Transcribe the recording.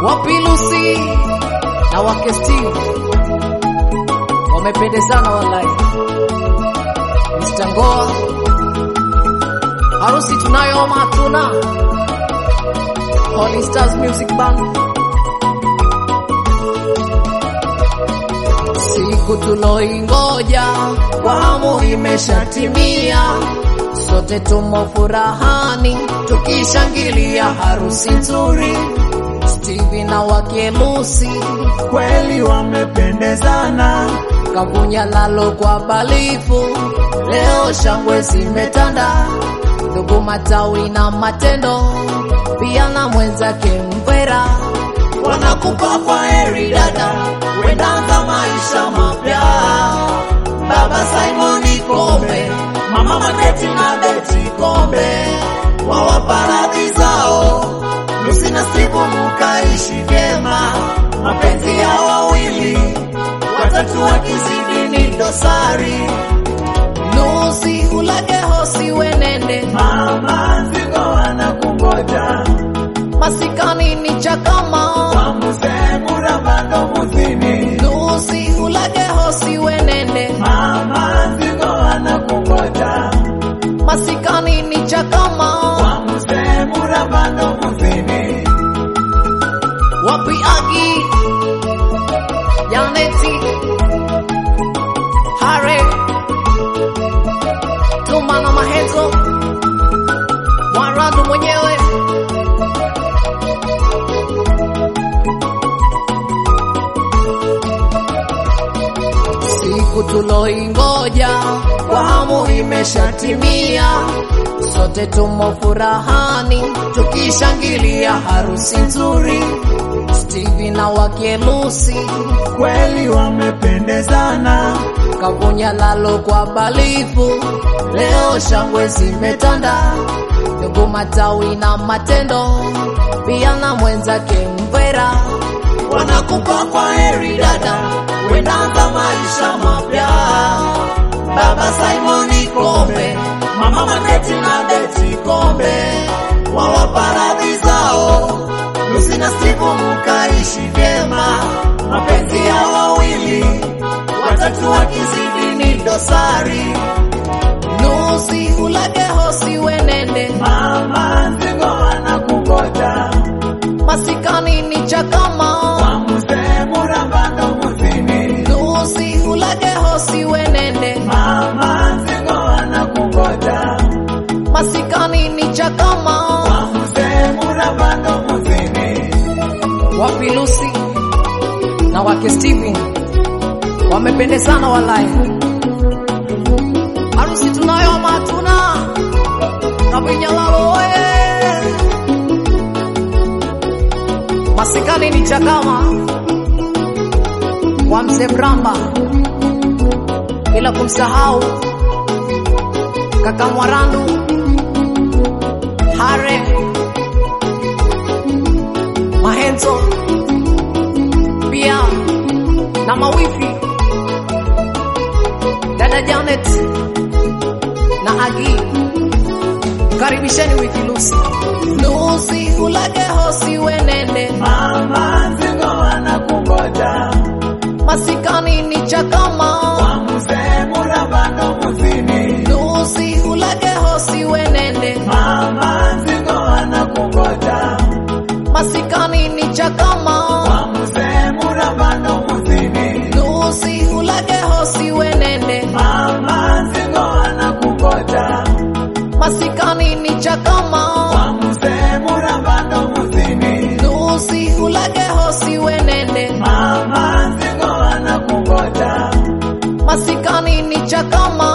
Wapilusi na wake Steve wamependezana wallahi. Mr. Ngoa, harusi tunayo ama hatuna? Holy Stars Music Band, siku tuloingoja kwa hamu imeshatimia, sote tumo furahani tukishangilia harusi nzuri. Stevie na wake Lucy kweli wamependezana, kavunya lalo kwa balifu, leo shangwe zimetanda, ndugu matawi na matendo, pia na mwenzake Mvera wanakupa kwa heri dada, wendaanza maisha mapya. Baba Simoni Kombe, mama Maketi na Beti Kombe, wawapa radhi zao. Lucy na Steve mkaishi vyema, mapenzi ya wawili watatu wakizidi ni dosari. Lucy ulage hosi wenende, Mama Nzigo anakungoja masikani ni chakama. kwa mzee Murabando Muzini. Lucy ulage hosi wenende, Mama Nzigo anakungoja masikani ni chakama. kwa mzee Murabando Muzini. Wapi Agi, Janeti, Hare, Tuma na Mahenzo, Mwarandu mwenyewe siku tuloingoja kwa hamu imeshatimia, sote tumo furahani tukishangilia harusi nzuri. Stevie na wake Lucy Kweli wamependezana, kavunya lalo kwa balifu, leo shangwe zimetanda, ndugu matawi na matendo, pia na mwenzake Mvera wanakupa kwa heri dada, wendaanza maisha mapya. Baba Simoni Kombe, mama Maketi na Beti Kombe, wawapa radhi zao. Lucy na Steve mkaishi vyema, mapenzi ya wawili watatu wakizidi ni dosari. Lucy ulage hosi wenende, Mama Nzigo anakungoja masikani ni chakama. kwa mzee Murabando Muzini. Lucy ulage hosi wenende, Mama Nzigo anakungoja masikani ni chakama. kwa mzee Murabando Muzini. Wapi Lucy na wake Stevie wamependezana walai. Harusi tunayo ama hatuna? Kabinyalalo oye, masikani ni chakama wa mzee Mramba, bila kumsahau kaka Mwarandu Hare Mahenzo pia na mawifi dada Janet na Agi, karibisheni wiki Lucy. Lucy ulage hosi wenende, Mama Nzigo anakungoja masikani ni chakama. kwa mzee Murabando Muzini. Lucy ulage hosi wenende, Mama Nzigo anakungoja masikani ni chakama. kwa mzee Murabando Muzini. Lucy ulage hosi wenende, Mama Nzigo anakungoja masikani ni chakama. kwa mzee Murabando Muzini. Lucy ulage hosi wenende, Mama Nzigo anakungoja masikani ni chakama.